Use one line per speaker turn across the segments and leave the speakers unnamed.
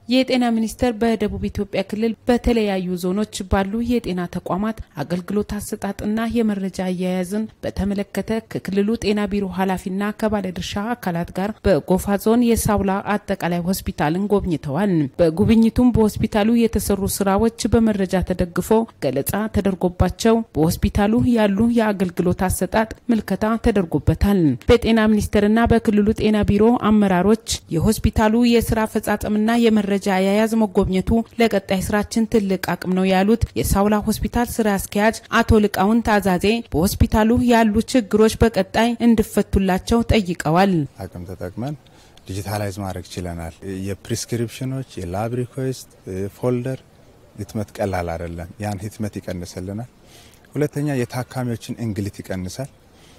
የጤና ሚኒስቴር በደቡብ ኢትዮጵያ ክልል በተለያዩ ዞኖች ባሉ የጤና ተቋማት አገልግሎት አሰጣጥና የመረጃ አያያዝን በተመለከተ ከክልሉ ጤና ቢሮ ኃላፊና ከባለድርሻ አካላት ጋር በጎፋ ዞን የሳውላ አጠቃላይ ሆስፒታልን ጎብኝተዋል። በጉብኝቱም በሆስፒታሉ የተሰሩ ስራዎች በመረጃ ተደግፎ ገለጻ ተደርጎባቸው በሆስፒታሉ ያሉ የአገልግሎት አሰጣጥ ምልከታ ተደርጎበታል። በጤና ሚኒስቴርና በክልሉ ጤና ቢሮ አመራሮች የሆስፒታሉ የስራ አፈጻጸምና የመረጃ አያያዝ መጎብኘቱ ለቀጣይ ስራችን ትልቅ አቅም ነው ያሉት የሳውላ ሆስፒታል ስራ አስኪያጅ አቶ ልቃውን ታዛዜ በሆስፒታሉ ያሉ ችግሮች በቀጣይ እንዲፈቱላቸው ጠይቀዋል።
አቅም ተጠቅመን ዲጂታላይዝ ማድረግ ችለናል። የፕሪስክሪፕሽኖች የላብ ሪኩዌስት ፎልደር ህትመት ቀላል አይደለም። ያን ህትመት ይቀንስልናል። ሁለተኛ የታካሚዎችን እንግልት ይቀንሳል።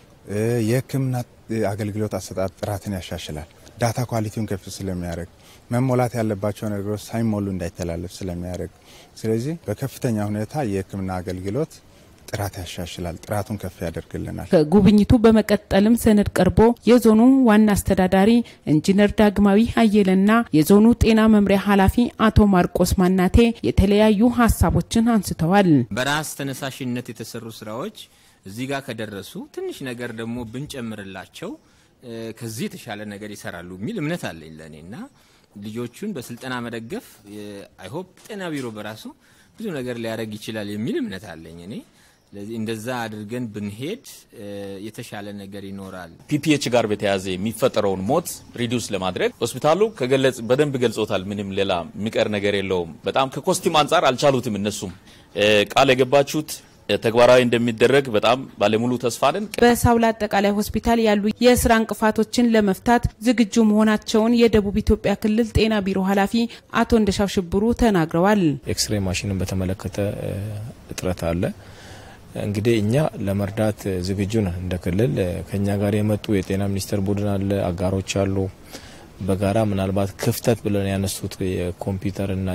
የህክምና አገልግሎት አሰጣጥ ጥራትን ያሻሽላል። ዳታ ኳሊቲውን ከፍ ስለሚያደርግ መሞላት ያለባቸው ነገሮች ሳይሞሉ እንዳይተላለፍ ስለሚያደርግ፣ ስለዚህ በከፍተኛ ሁኔታ የህክምና አገልግሎት ጥራት ያሻሽላል፣ ጥራቱን ከፍ ያደርግልናል።
ከጉብኝቱ በመቀጠልም ሰነድ ቀርቦ የዞኑ ዋና አስተዳዳሪ ኢንጂነር ዳግማዊ አየለና የዞኑ ጤና መምሪያ ኃላፊ አቶ ማርቆስ ማናቴ የተለያዩ ሀሳቦችን አንስተዋል።
በራስ ተነሳሽነት የተሰሩ ስራዎች እዚህ ጋር ከደረሱ ትንሽ ነገር ደግሞ ብንጨምርላቸው ከዚህ የተሻለ ነገር ይሰራሉ የሚል እምነት አለኝ ለእኔ እና ልጆቹን በስልጠና መደገፍ አይሆፕ ጤና ቢሮ በራሱ ብዙ ነገር ሊያደርግ ይችላል የሚል እምነት አለኝ እኔ። ስለዚህ እንደዛ አድርገን ብንሄድ የተሻለ ነገር ይኖራል።
ፒፒኤች ጋር በተያያዘ የሚፈጠረውን ሞት ሪዲውስ ለማድረግ ሆስፒታሉ ከገለጽ በደንብ ገልጾታል። ምንም ሌላ የሚቀር ነገር የለውም። በጣም ከኮስቲም አንጻር አልቻሉትም። እነሱም ቃል የገባችሁት ተግባራዊ እንደሚደረግ በጣም ባለሙሉ ተስፋ ነን።
በሳውላ አጠቃላይ ሆስፒታል ያሉ የስራ እንቅፋቶችን ለመፍታት ዝግጁ መሆናቸውን የደቡብ ኢትዮጵያ ክልል ጤና ቢሮ ኃላፊ አቶ እንደሻው ሽብሩ ተናግረዋል።
ኤክስሬ ማሽንን በተመለከተ እጥረት አለ። እንግዲህ እኛ ለመርዳት ዝግጁ ነን። እንደ ክልል ከኛ ጋር የመጡ የጤና ሚኒስቴር ቡድን አለ፣ አጋሮች አሉ። በጋራ ምናልባት ክፍተት ብለን ያነሱት የኮምፒውተርና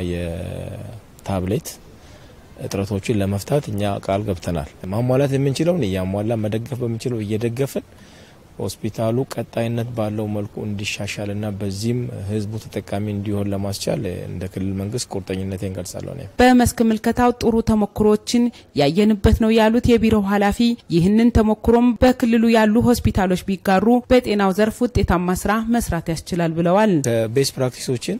የታብሌት እጥረቶችን ለመፍታት እኛ ቃል ገብተናል። ማሟላት የምንችለውን እያሟላ መደገፍ በምንችለው እየደገፍን ሆስፒታሉ ቀጣይነት ባለው መልኩ እንዲሻሻልና በዚህም ሕዝቡ ተጠቃሚ እንዲሆን ለማስቻል እንደ ክልል መንግስት ቁርጠኝነቴን ገልጻለሁ።
በመስክ ምልከታው ጥሩ ተሞክሮችን ያየንበት ነው ያሉት የቢሮው ኃላፊ ይህንን ተሞክሮም በክልሉ ያሉ ሆስፒታሎች ቢጋሩ በጤናው ዘርፍ ውጤታማ ስራ መስራት ያስችላል ብለዋል።
ቤስ ፕራክቲሶችን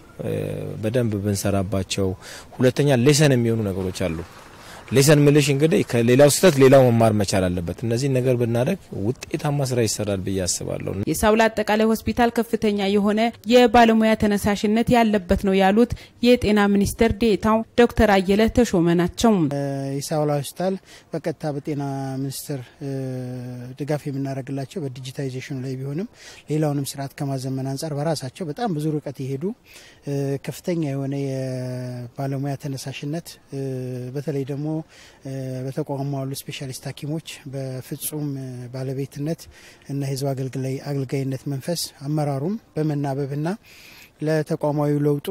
በደንብ ብንሰራባቸው፣ ሁለተኛ ሌሰን የሚሆኑ ነገሮች አሉ። ሌሰን ምልሽ እንግዲህ ከሌላው ስህተት ሌላው መማር መቻል አለበት። እነዚህ ነገር ብናደርግ ውጤታማ ስራ ይሰራል ብዬ አስባለሁ።
የሳውላ አጠቃላይ ሆስፒታል ከፍተኛ የሆነ የባለሙያ ተነሳሽነት ያለበት ነው ያሉት የጤና ሚኒስቴር ዴኤታው ዶክተር አየለ ተሾመ ናቸው።
የሳውላ ሆስፒታል በቀጥታ በጤና ሚኒስቴር ድጋፍ የምናደርግላቸው በዲጂታይዜሽኑ ላይ ቢሆንም ሌላውንም ስርዓት ከማዘመን አንጻር በራሳቸው በጣም ብዙ ርቀት የሄዱ ከፍተኛ የሆነ የባለሙያ ተነሳሽነት በተለይ ደግሞ በተቋሙ ያሉ ስፔሻሊስት ሐኪሞች በፍጹም ባለቤትነት እና የህዝብ አገልጋይነት መንፈስ አመራሩም በመናበብና ለተቋማዊ ለውጡ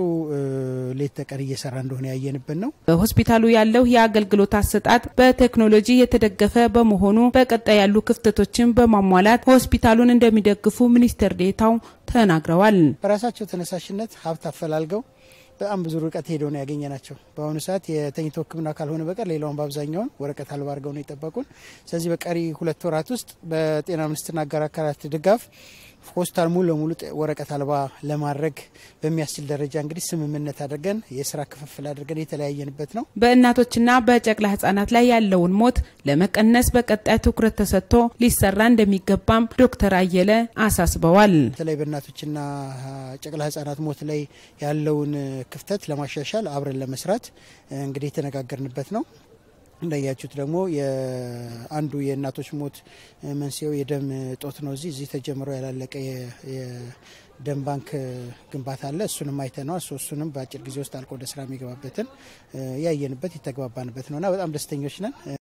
ሌት ተቀን እየሰራ እንደሆነ ያየንበት ነው።
በሆስፒታሉ ያለው የአገልግሎት አሰጣጥ በቴክኖሎጂ የተደገፈ በመሆኑ በቀጣይ ያሉ ክፍተቶችን በማሟላት ሆስፒታሉን እንደሚደግፉ ሚኒስትር ዴኤታው ተናግረዋል።
በራሳቸው ተነሳሽነት ሀብት አፈላልገው በጣም ብዙ ርቀት ሄደው ነው ያገኘ ናቸው። በአሁኑ ሰዓት የተኝቶ ሕክምና ካልሆነ በቀር ሌላውን በአብዛኛውን ወረቀት አልባ አድርገው ነው የጠበቁን። ስለዚህ በቀሪ ሁለት ወራት ውስጥ በጤና ሚኒስቴርና አጋር አካላት ድጋፍ ሆስፒታል ሙሉ ለሙሉ ወረቀት አልባ ለማድረግ በሚያስችል ደረጃ እንግዲህ ስምምነት አድርገን የስራ ክፍፍል አድርገን የተለያየንበት ነው።
በእናቶችና በጨቅላ ህጻናት ላይ ያለውን ሞት ለመቀነስ በቀጣይ ትኩረት ተሰጥቶ ሊሰራ እንደሚገባም ዶክተር አየለ አሳስበዋል።
በተለይ በእናቶችና ጨቅላ ህጻናት ሞት ላይ ያለውን ክፍተት ለማሻሻል አብረን ለመስራት እንግዲህ የተነጋገርንበት ነው። እንዳያችሁት ደግሞ አንዱ የእናቶች ሞት መንስኤው የደም እጦት ነው። እዚህ እዚህ ተጀምሮ ያላለቀ የደም ባንክ ግንባታ አለ። እሱንም አይተነዋል። እሱንም በአጭር ጊዜ ውስጥ አልቆ ወደ ስራ የሚገባበትን ያየንበት የተግባባንበት ነውና በጣም ደስተኞች ነን።